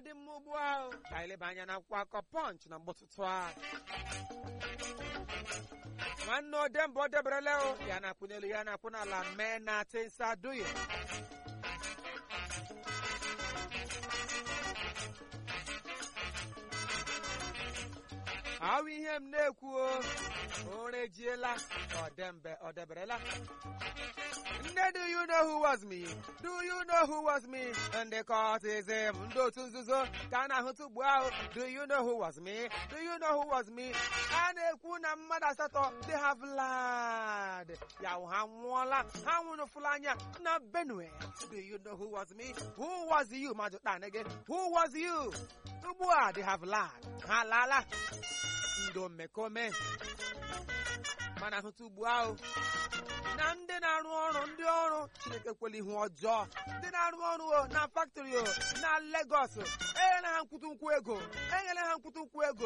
dị mma ugbu ahụ ka anyị leba anya na akwụkwọ akọ pọnch na mgbọtụtụ a nwanne odemba o deberele o ya na-akwụ n'elu ya na-akwụ n'ala mee na tinsa duye ahụ ihe m na-ekwu o orejiela ọdembe ọ deberela Nne, do you know who was me? Do you know who was me? Ndị kọtizim, ndị otu nzuzo ka a na-ahụta ugbu ahụ. Do you know who was me? Do you know who was me? A na-ekwu na mmadụ asatọ they have lied. Ya ha nwụọla, ha nwụrụfụla anya na Benue. Do you know who was me? Who was you? Mmadụ taa gị. Who was you? Ugbu a they have lied. Ha laala. Ndị omekome. Mana ahụta ugbu ahụ na ndị na-arụ ọrụ ndị ọrụ chineke kwela ihu ọjọọ ndị na-arụ ọrụ o na faktrị o na Lagos enyere ha nkwụtụ nkwụ ego enyere ha nkwụtụ nkwụ ego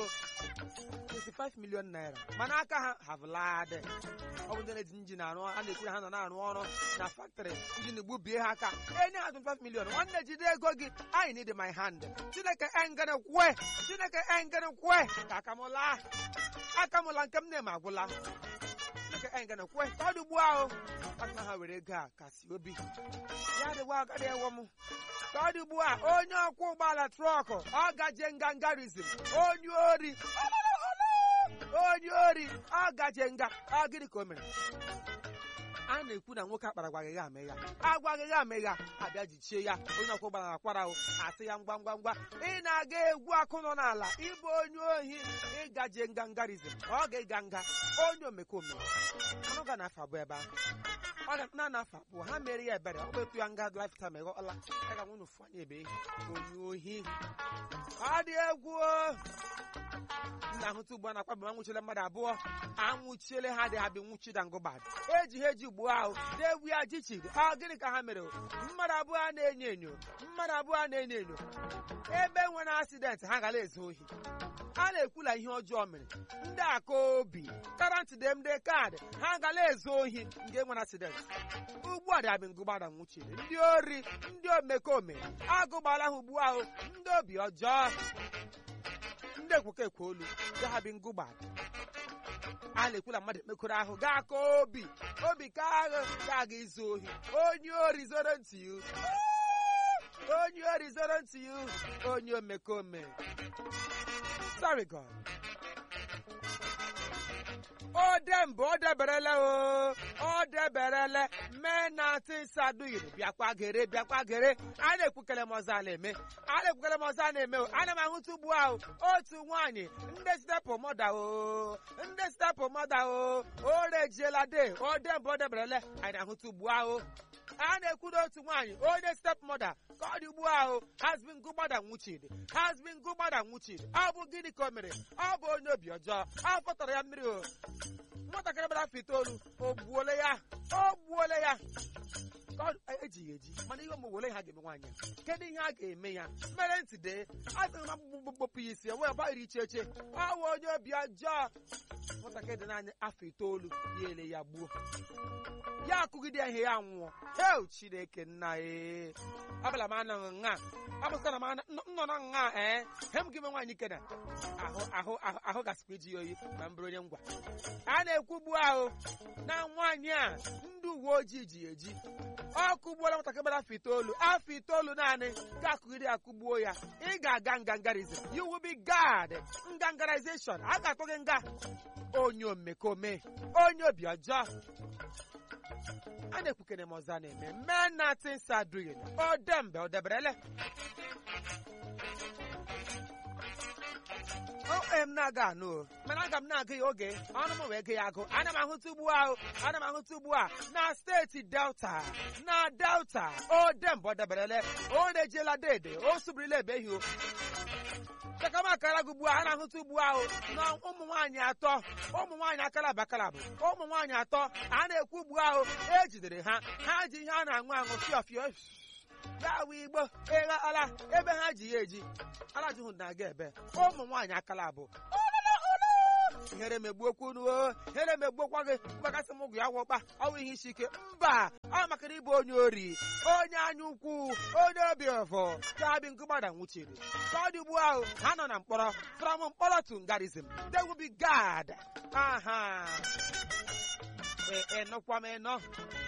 25 million naira mana aka ha have lied ọ bụ ndị na-eji njin arụ a na-ekwu na ha nọ na-arụ ọrụ na faktrị njin gbubie ha aka enye ha 25 million nwanne jide ego gị I need my hand chineke engene kwe chineke engene kwe ka aka m laa aka m la nke m na-eme agwụla nke anyị gana kwe ka ọ dị ugbu ahụ aka ha were ego a kasị obi ya dịgwa agadi ewo m ka ọ dị ugbu a onye ọkwọ ụgbọala trọkụ ọ gaje ngangarizm onye ori onye ori ọ gaje nga ọ gịnị ka o mere a na-ekwu na nwoke akpara agwaghị ya ame ya agwaghị ya ame ya abịa jichie ya onye ọkwọ ụgbọala na-akwara ahụ asị ya ngwa ngwa ngwa ị na-aga egwu akụ nọ n'ala ịbụ onye ohi ịgaje ngangarizm ọ ga-ịga nga onye omekome anụ ga na-afọ abụọ ebe ahụ ọ ga na na-afọ abụọ ha mere ya ebere ọ bụ etu ya nga lifetime ịghọọla ya ga nwunye ụfụ anya ebe onye ohi ọ dị egwu na-ahụta ugbu a na-akwabi anwụchiele mmadụ abụọ anwụchiele ha dị ha bi nwụchida ngụbad eji ha eji ugbu ahụ na-egwu ya jichi ọ gịnị ka ha mere mmadụ abụọ a na-enyo enyo mmadụ abụọ a na-enyo enyo ebe nwere asidenti ha gara ezu ohi a na-ekwula ihe ọjọọ mere ndị aka obi karantị demde kaadị ha gala ezu ohi nke nwere asidenti ugbu a dịabị ngụgbada nwụchiri ndị ori ndị omekome agụgbala ha ugbu ahụ ndị obi ọjọọ ndị ekwekọ ekwe olu gahabi ngụgbada a na-ekwula mmadụ ekpekọrọ ahụ gaa aka obi obi ka agha ga-aga izu ohi onye ori zoro ntị ya onye ori zoro ntị ya onye omekome sorry God. o dembe o deberele o o deberele mee na tisaduyiri bịakwa gere bịakwa gere a na-ekwukele m ọzọ a na-eme a na-ekwukele m ọzọ a na-eme o ana m ahụta ugbu ahụ otu nwaanyị ndị stepụ mọda o ndị stepụ mọda o o rejiela de o dembe o deberele anyị na-ahụta ugbu ahụ a na-ekwuru otu nwaanyị onye step mother ka ọ dị ugbu ahụ hasbin gụgbada nwuchiri hasbin gụgbada nwuchiri ọ bụ gịnị ka o mere ọ bụ onye obi ọjọọ ọ fọtara ya mmiri o nwatakịrị gbara afọ itoolu o gbuole ya o gbuole ya ka ọ ejighị eji mana ihe ọmụ wole ha ga-eme nwaanyị kedu ihe a ga-eme ya mere ntị dee asịghị na mkpụkpụ ya isi enwe gbaghịrị iche eche ọ bụ onye obi ọjọọ nwatakịrị dị n'anya afọ itoolu ya ele ya gbuo ya akụgide ihe ya nwụọ hel chineke nna ee abala m anọghị nha abụsara m nọ na nha ee he m gị me nwaanyị kena ahụ ahụ ahụ gasịkwa iji ya oyi ma m bụrụ onye ngwa a na-ekwugbu ahụ na nwaanyị a ndị uwe ojii ji eji ọ kụgbuola nwatakịrị gbara afọ itoolu afọ itoolu naanị ga-akụgide akụgbuo ya ị ga-aga ngangarizm you will be guard ngangarization a ga-atụ gị nga onye omekome onye obi ọjọọ a na-ekwukene m ọzọ a na-eme mee na tinsa duyin o dembe o deberele o m na-aga anụ o mana aga m na-agụ ya oge ọnụ m wee gị ya agụ ana m ahụta ugbu ahụ ana m ahụta ugbu a na steeti delta na delta o dembe o deberele o rejiela dede o subirila ebeghị o chakamakara gị ugbu a a na-ahụta ugbu ahụ na ụmụ nwaanyị atọ ụmụ nwaanyị akalaba akalabụ ụmụ nwaanyị atọ a na-ekwu ugbu ahụ ejidere ha ha ji ihe a na-aṅụ aṅụ fịọ fịọ ya wụ igbo ịgha ala ebe ha ji ya eji ala jụhụ na-aga ebe ụmụ nwaanyị akalabụ ihere megbuokwu unu o ihere megbuokwa gị mgbakasị m ụgwụ ya wọkpa ọnwụ ihe isi ike mba ọ maka na ịbụ onye ori onye anya ukwu onye obi ọfọ ga-abị nkụgbada nwụchiri ka ọ dị ugbu ahụ ha nọ na mkpọrọ from mkpọrọ to ngarism they will be gad aha ịnụkwa m ịnọ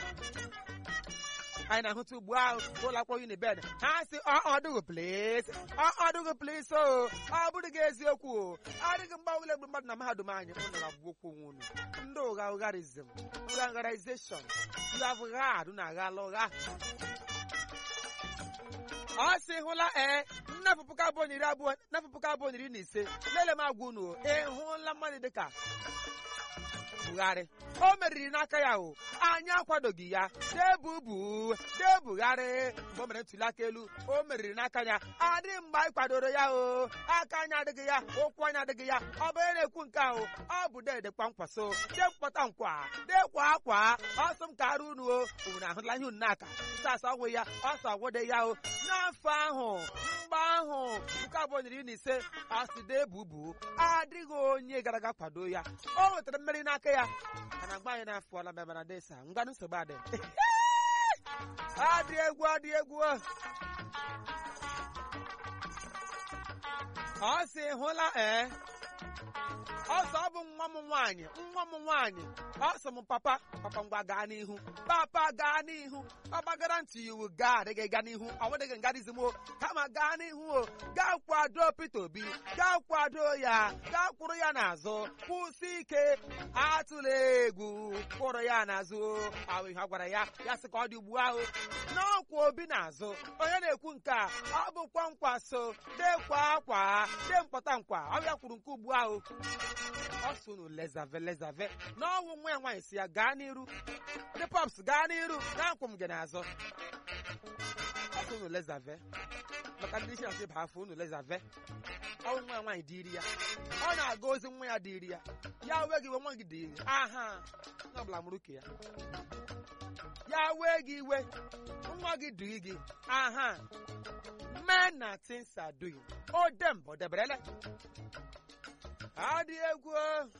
anyị na-ahụta ugbu ahụ ụlọ akwụkwọ unibed ha si ọdụghị plis ọdụghị plis o ọ bụrụ gị eziokwu o adịghị mgbanwele egbu mmadụ na mahadum anyị ụnụ ga-abụ okwu onwe unu ndị ụgha ụgharizm ụghangarization you have gad na aghala ụgha ọ sị hụla ee nnafụ puku abụọ na iri abụọ nnafụ puku abụọ na iri na ise lele m agwa unu ị hụla mmadụ dịka Buhari o meriri n'aka ya o anyị akwadoghị ya debubu debugharị mgbe o mere ntuli aka elu o meriri n'aka ya adịghị mgbe anyị kwadoro ya o aka anyị adịghị ya ụkwụ anyị adịghị ya ọ bụ onye na-ekwu nke ahụ ọ bụ dede kwankwaso dekpọta nkwa dekwa akwa ọsọ m ka arụ unu o unu ahụla ihe unu n'aka sasa ọgwụ ya ọsọ agwụde ya o n'afọ ahụ mgbe ahụ puku abụọ na iri na ise aside bubu adịghị onye gara aga kwado ya o nwetara mmeri n'aka ya mana mgbe anyị na-afụọla mebe na desa ngwanụ nsogbu adị adị egwu adị egwu ọ sị hụla ee ọsọ ọ bụ nwa m nwaanyị nwa m nwaanyị ọ sị m papa papa ngwa gaa n'ihu papa gaa n'ihu ọ gbagara ntị iwu gaa adịghị gaa n'ihu ọ nweghị ngarizm o kama gaa n'ihu o gaa kwado Peter Obi gaa kwado ya gaa kwụrụ ya n'azụ kwụsị ike atụla egwu kwụrụ ya n'azụ ahụ ihe ọ gwara ya ya sị ka ọ dị ugbu ahụ n'ọkwa Obi n'azụ onye na-ekwu nke a ọ bụkwa nkwa so dekwa akwa de mkpọta nkwa ọ ya kwuru nke ugbu ahụ ọ sị unu lezave lezave n'ọnwụ nwa ya nwaanyị si ya gaa n'iru ndị pọps gaa n'iru na-akwụ m gị n'azụ ọ sị unu lezave maka ndị isi na ba afọ unu lezave ọnwụ nwa ya nwaanyị dịiri ya ọ na-aga ozi nwa ya dịiri ya ya wee gị iwe nwa gị dịiri aha onye ọbụla mụrụ ka ya ya wee gị iwe nwa gị dịrị gị aha men na things are doing o dem ọ deberele adị egwu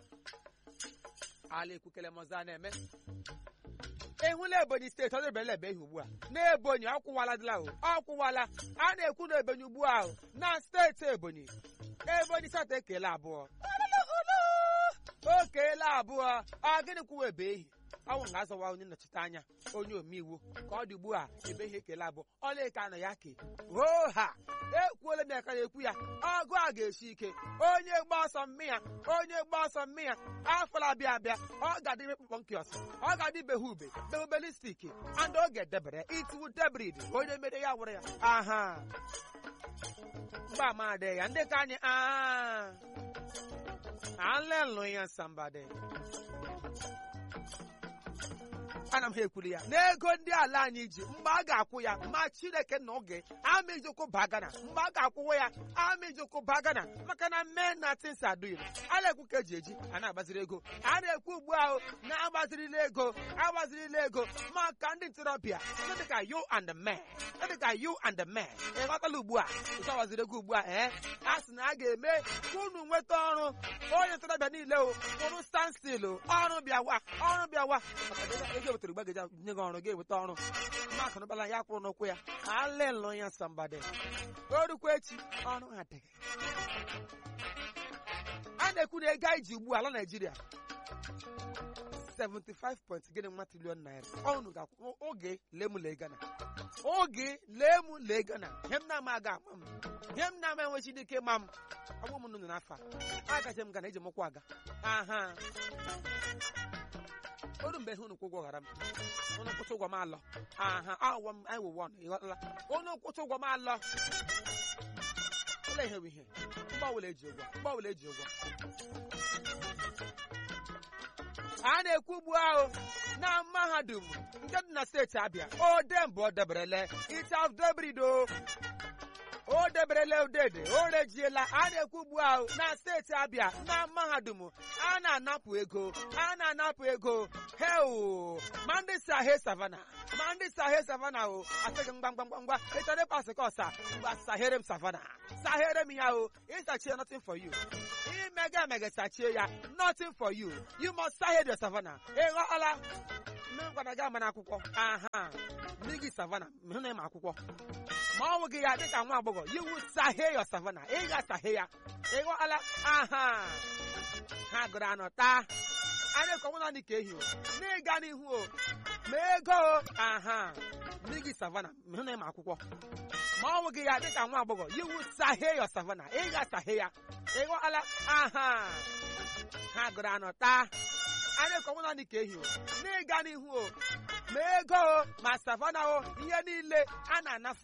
ala ekwukele mọza na-eme ịhụla ebonyi steeti ọ dịbere ebe ihe ugbu a n'ebonyi ọkwụwala dịla o ọkwụwala a na-ekwu na ebonyi ugbu a na steeti ebonyi ebonyi steeti ekele abụọ o keela abụọ ọ gịnị kwuwa ebe ehi ọnwụ ga-azọwa onye nnọchite anya onye omeiwu ka ọ dị ugbu a ebe ihe ekele abụọ ọlaeke anọ ya ke hoo ha ekwuola m ya ka ekwu ya ọgụ a ga-esi ike onye gba ọsọ mmịya onye gba ọsọ mmịya afọla abịa abịa ọ ga-adị mkpụkpọ nkiọs ọ ga-adị behe ube behubelistik and oge debere itiwu debrid onye mere ya wụrụ ya aha mgbe ama adị ya ndị ka anyị aa alelụ ya sambade ana m ha ekwuru ya n'ego ndị ala anyị ji mgbe a ga-akwụ ya ma chineke na oge ama ijikwu bagana mgbe a ga-akwụwa ya ama ijikwu bagana maka na mee na tins aduil a na-ekwu ka eji eji a na-agbaziri ego a na-ekwu ugbu ahụ na-agbazirila ego agbazirila ego maka ndị ntorobịa ndị dịka you and the man ndị dịka you and the man ịghọtala ugbu a ụzọ agbaziri ego ugbu a ee a sị na a ga-eme ka unu nweta ọrụ onye ntorobịa niile o kwụrụ stanstil ọrụ bịawa ọrụ bịawa maka ego wetara ugbe gaja nye gị ọrụ ga-eweta ọrụ maka nụbala ya kwụrụ n'ụkwụ ya alelụ ya sambade orukwa echi ọrụ adịghị a na-ekwu na ego anyị ji ugbu ala Naịjirịa 75 point gịnị nwa trilion naira ọnụ ga-akwụ oge lemule gana oge lemule gana ihe m na-ama aga ama m ihe m na-ama enwechi dị ike ma m ọgbụ m nụnụ n'afọ a agaje m gana eji m ụkwụ aga aha oru mgbe ihe unu kwụ ụgwọ ghara m unu kwụcha ụgwọ m alọ aha awọ m anyị wụwọ ọnụ ịghọtala unu kwụcha ụgwọ m alọ ụlọ ihe bụ ihe mgbanwele eji ụgwọ mgbanwele eji ụgwọ a na-ekwu ugbu ahụ na mahadum nke dị na steeti abịa odembụ o deberele itaf debrido o deberele odede o rejiela a na-ekwu ugbu ahụ na steeti abịa na mahadum a na-anapụ ego a na-anapụ ego heu ma ndị si ahe savana ma ndị si ahe savana o asịghị mgba mgba mgba mgba ịchọrọ ịkpa asị ka ọsa mgbe sahere m savana sahere m ya o ịsachie nothing for you imega emege sachie ya nothing for you you must sahe your savannah ịghọọla mmekwana gị ama n'akwụkwọ aha mmiri gị savannah hụ na ịma akwụkwọ ma ọ nwụ gị ya dịka nwa agbọghọ you will sahe your savannah ị ga sahe ya ịghọọla aha ha gụrụ anọ taa anyị kọnwụ naanị ka ehi o n'ịga n'ihu o ma ego o aha mmiri gị savannah hụ na ịma akwụkwọ ma ọ nwụ gị ya dịka nwa agbọghọ you will sahe your savannah ị ga sahe ya ịghọọla aha ha gụrụ anọ taa anyị kọnwụ naanị ka ehi o n'ịga n'ihu o ma ego o ma savannah o ihe niile a na-anafu